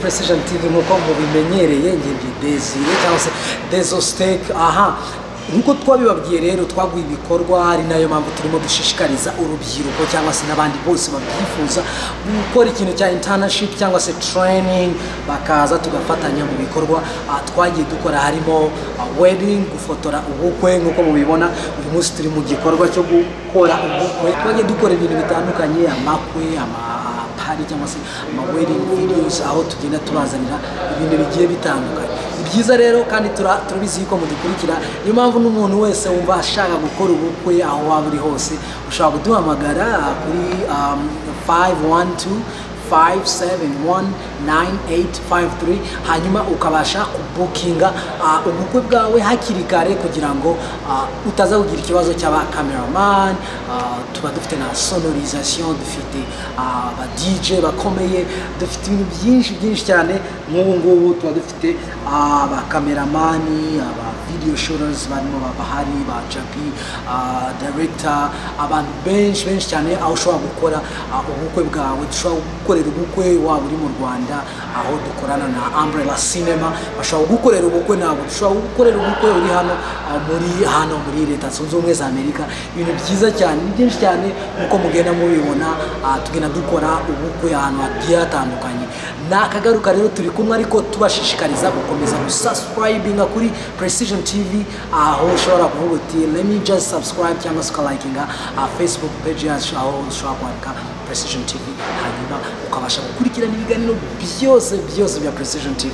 sejani tivi nk'uko mubimenyereye ngibyi desire cyangwa se dezo siteke aha nk'uko twabibabwiye rero twaguye ibikorwa ari nayo mpamvu turimo dushishikariza urubyiruko cyangwa se n'abandi bose babyifuza gukora ikintu cya intanashipu cyangwa se turayiningi bakaza tugafatanya mu bikorwa ah, twagiye dukora harimo wedingi gufotora ubukwe nk'uko mubibona uyu munsi turi mu gikorwa cyo gukora ubukwe twagiye dukora ibintu bitandukanye amakwe ama hari cyangwa se amawedding videos aho tugenda tubazanira ibintu bigiye bitandukanye ni byiza rero kandi tura- turabizi yuko mudukurikira niyo mpamvu n'umuntu wese wumva ashaka gukora ubukwe aho waba uri hose ushobora kuduhamagara ah, kuri um, 512 5719853 hanyuma ukabasha kubukinga ah, ubukwe bwawe hakiri kare kugira ngo ah, utaza kugira ikibazo cy'aba cameraman ah, tuba dufite na sonorisation dufite ah, aba DJ bakomeye dufite ibintu byinshi byinshi cyane nk'ubu ngubu tuba dufite ah, aba cameraman aba video shooters barimo babahari ba japi ah, director abantu benshi benshi cyane aho ushobora gukora ah, ubukwe bwawe dushobora gukorera ubukwe waba uri mu rwanda aho dukorana na umbrella cinema bashobora gukorera ubukwe ntabwo dushobora gukorera ubukwe uri hano ah, muri hano muri leta zunze ubumwe za amerika ibintu byiza cyane ni byinshi cyane nk'uko mugenda mubibona ah, tugenda dukora ubukwe ahantu hagiye hatandukanye nakagaruka rero turi kumwe ariko tubashishikariza gukomeza gusasipurayibinga kuri precision tv aho ushobora kuvuga uti let me just subscribe cyangwa se ukalayikinga facebook page yacu aho ushobora kwandika precision tv hanyuma ukabasha gukurikirana ibiganiro byose byose bya precision tv